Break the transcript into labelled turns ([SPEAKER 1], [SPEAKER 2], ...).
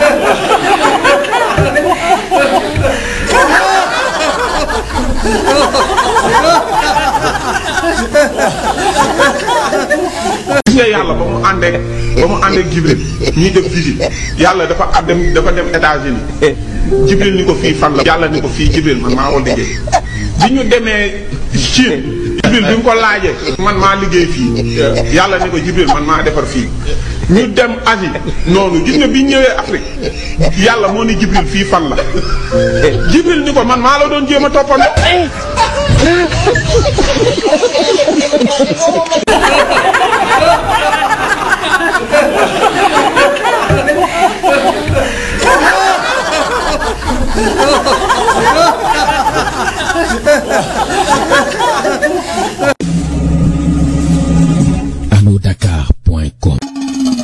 [SPEAKER 1] gis nga yàlla ba mu àndeek ba mu àndeek Jibril ñuy def visite yàlla dafa ab dem dafa dem États-Unis Jibril ni ko fii fan la yàlla ni ko fii Jibril man maa ko liggéey bi ñu demee Chine Jibril bi mu ko laajee man maa liggéey fii yàlla ni ko Jibril man maa defar fii ñu dem Asie noonu gis nga bi ñu ñëwee Afrique yàlla moo ni Jibril fii fan la Jibril ni ko man maa la doon jéem a toppandoo